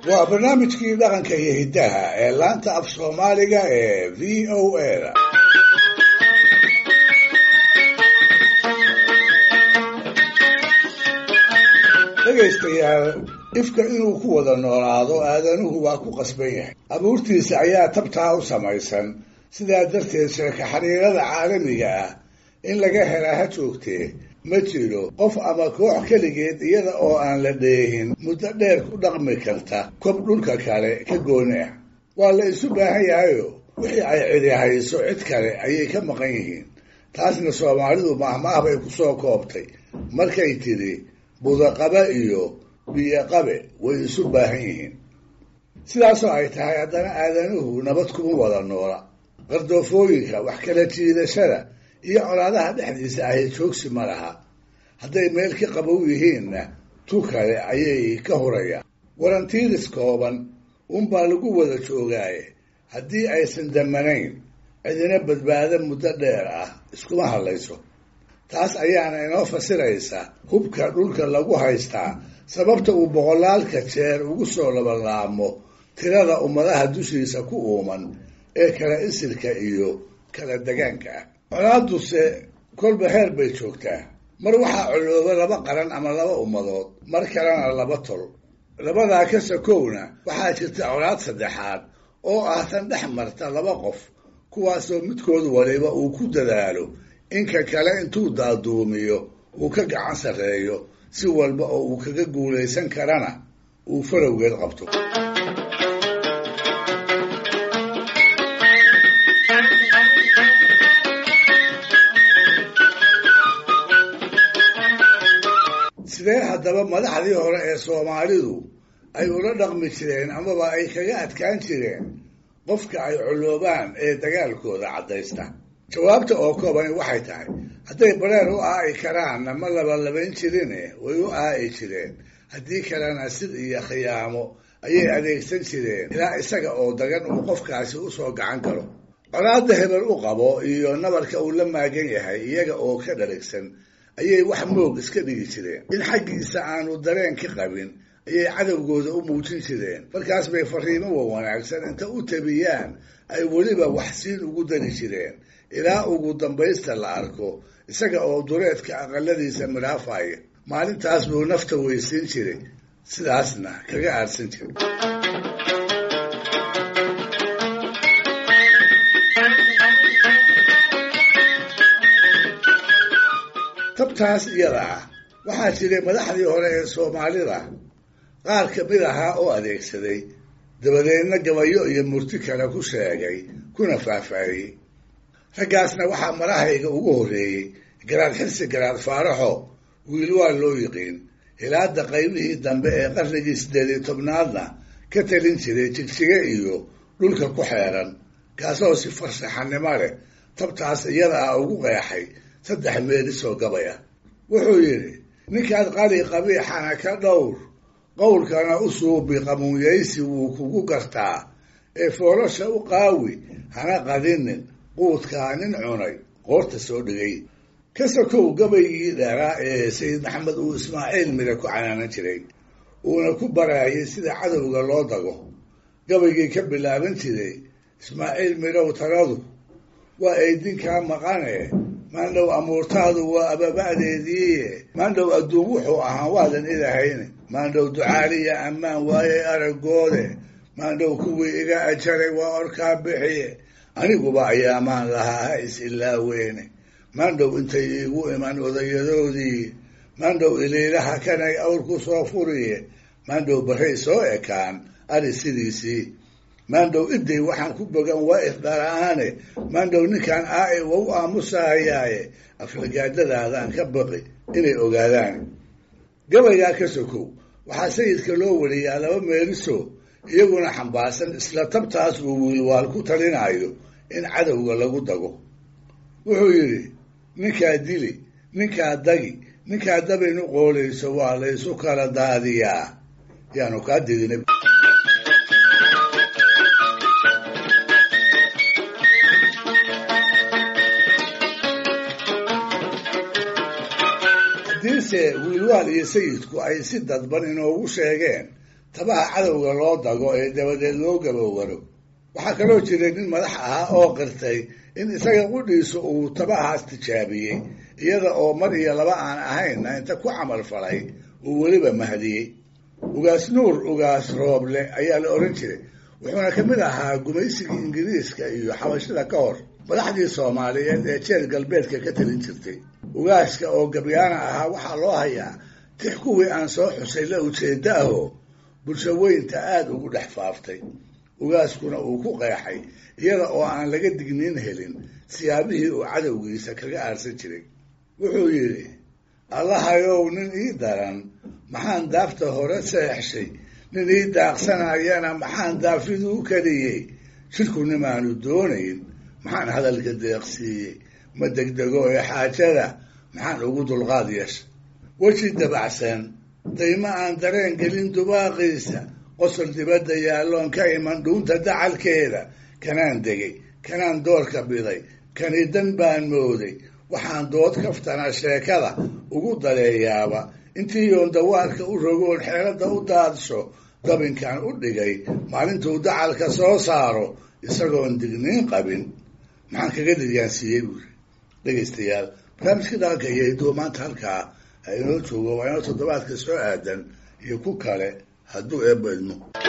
waa barnaamijkii dhaqanka iyo hiddaha ee laanta af soomaaliga ee v o a da dhegaystayaal ifka inuu ku wada noolaado aadanuhu waa ku qasban yahay abuurtiisa ayaa tabtaa u samaysan sidaa darteed sheeka xiriirada caalamiga ah in laga helaa ha joogtee ma jiro qof ama koox keligeed iyada oo aan la dheehin muddo dheer ku dhaqmi karta kob dhulka kale ka gooni ah waa la isu baahan yahayo wixii ay cidi hayso cid kale ayay ka maqan yihiin taasna soomaalidu mahmaah bay ku soo koobtay markay tidhi budaqabe iyo biyoqabe way isu baahan yihiin sidaasoo ay tahay haddana aadanuhu nabad kuma wada noola qardoofooyinka wax kala jiidashada iyo colaadaha dhexdiisa ahy joogsi ma laha hadday meel ka qabow yihiinna tu kale ayay ka hurayaan warantiiris kooban unbaa lagu wada joogaaye haddii aysan damanayn cidina badbaado muddo dheer ah iskuma hadlayso taas ayaana inoo fasiraysa hubka dhulka lagu haystaa sababta uu boqolaalka jeer ugu soo labalaamo tirada ummadaha dushiisa ku uuman ee kala isirka iyo kala degaanka ah colaaduse kolba heer bay joogtaa mar waxaa colooba laba qaran ama laba ummadood mar kalena laba tol labadaa ka sakowna waxaa jirta colaad saddexaad oo ah tan dhex marta laba qof kuwaasoo midkood waliba uu ku dadaalo inka kale intuu daaduumiyo uu ka gacan sarreeyo si walba oo uu kaga guulaysan karana uu farowgeed qabto sidee haddaba madaxdii hore ee soomaalidu ay ula dhaqmi jireen amaba ay kaga adkaan jireen qofka ay coloobaan ee dagaalkooda caddaysta jawaabta oo koobani waxay tahay hadday bareer u aa'i karaanna ma labalabayn jirine way u aa'i jireen haddii kalena sid iyo khiyaamo ayay adeegsan jireen ilaa isaga oo dagan uu qofkaasi usoo gacan galo colaadda hebel u qabo iyo nabarka uu la maagan yahay iyaga oo ka dharigsan ayay wax moog iska dhigi jireen in xaggiisa aanu dareen ka qabin ayay cadowgooda u muujin jireen markaas bay fariimo wa wanaagsan inta u tabiyaan ay weliba waxsiin ugu dari jireen ilaa ugu dambaysta la arko isaga oo dureedka aqaladiisa midhaafaya maalintaas buu nafta weysiin jiray sidaasna kaga aadsan jiray tabtaas iyada ah waxaa jiray madaxdii hore ee soomaalida qaar kamid ahaa oo adeegsaday dabadeedna gabayo iyo murti kale ku sheegay kuna faahfaahiyey raggaasna waxaa marahayga ugu horreeyey garaad xirsi garaad faaraxo wiil waa loo yiqiin hilaada qaybihii dambe ee qarnigii siddeed iyo tobnaadna ka talin jiray jigjige iyo dhulka ku xeeran kaasoo si farsaxanimo leh tabtaas iyada ah ugu qeexay saddex meelisoo gabay ah wuxuu yidhi ninkaad qali qabiixana ka dhowr qowlkana u suubi qamuunyaysi wuu kugu gartaa ee foolosha u qaawi hana qadinin quudkaa nin cunay qoorta soo dhigay ka sokow gabaygii dheeraa ee sayid maxamed uu ismaaciil mire ku canaanan jiray uuna ku baraayay sida cadowga loo dago gabaygii ka bilaaban jiray ismaaciil mirow taladu waa aydinkaa maqane maandhow amuurtaadu waa ababa'deediiye maandhow adduun wuxuu ahaa waadan idahayne maandhow ducaaliya ammaan waayey aragoode maandhow kuwii iga ajaray waa orkaa bixiye aniguba ayaamaan lahaa ha is ilaaweene maandhow intay iigu iman odayadoodii maandhow iliilaha kanay awr ku soo furiye maandhow barray soo ekaan ari sidiisii maandhow iday waxaan ku bogan waa ifdhara-aane maandhow ninkaan aa-i wa u aamusahayaaye aflagaadadaadaan ka baqi inay ogaadaan gabaygaa ka sokow waxaa sayidka loo wariyaa laba meeliso iyaguna xambaarsan isla tabtaas uu wiilwaal ku talinayo in cadowga lagu dago wuxuu yidhi ninkaa dili ninkaa dagi ninkaa dabaynu qoolayso waa laysu kala daadiyaa yaanu kaa didina haddiise wiilwaal iyo sayidku ay si dadban inoogu sheegeen tabaha cadowga loo dago ee dabadeed loo gabowaro waxaa kaloo jiray nin madax ahaa oo qirtay in isaga qudhiisu uu tabahaas tijaabiyey iyada oo mar iyo laba aan ahaynna inta ku camal falay uu weliba mahdiyey ugaas nuur ugaas rooble ayaa la odhan jiray wuxuuna ka mid ahaa gumaysigii ingiriiska iyo xabashada ka hor madaxdii soomaaliyeed ee jeer galbeedka ka talin jirtay ugaaska oo gabyaana ahaa waxaa loo hayaa tix kuwii aan soo xusay la ujeeda ahoo bulsho weynta aada ugu dhex faaftay ugaaskuna uu ku qeexay iyada oo aan laga digniin helin siyaabihii uu cadowgiisa kaga aarsan jiray wuxuu yidhi allahayow nin ii daran maxaan daafta hore seexshay nin ii daaqsanayana maxaan daafiduu keliyey shirkunimaanu doonayn maxaan hadalka deeqsiiyey ma degdego ee xaajada maxaan ugu dulqaad yeesha weji dabacsan daymo aan dareen gelin dubaaqiisa qosol dibadda yaalloon ka iman dhuunta dacalkeeda kanaan degay kanaan doorka biday kani dan baan mooday waxaan dood kaftana sheekada ugu daleeyaaba intii yoon dawaarka u rogoon xeeladda u daadsho dabinkan u dhigay maalintuu dacalka soo saaro isagoon digniin qabin maxaan kaga diryaansiiyey buuri dhegaystayaal barnaamijka dhaqanka iyo hiduwa maanta halkaa ha inoo joogo waa inoo toddobaadka soo aadan iyo ku kale hadduu eebba idmo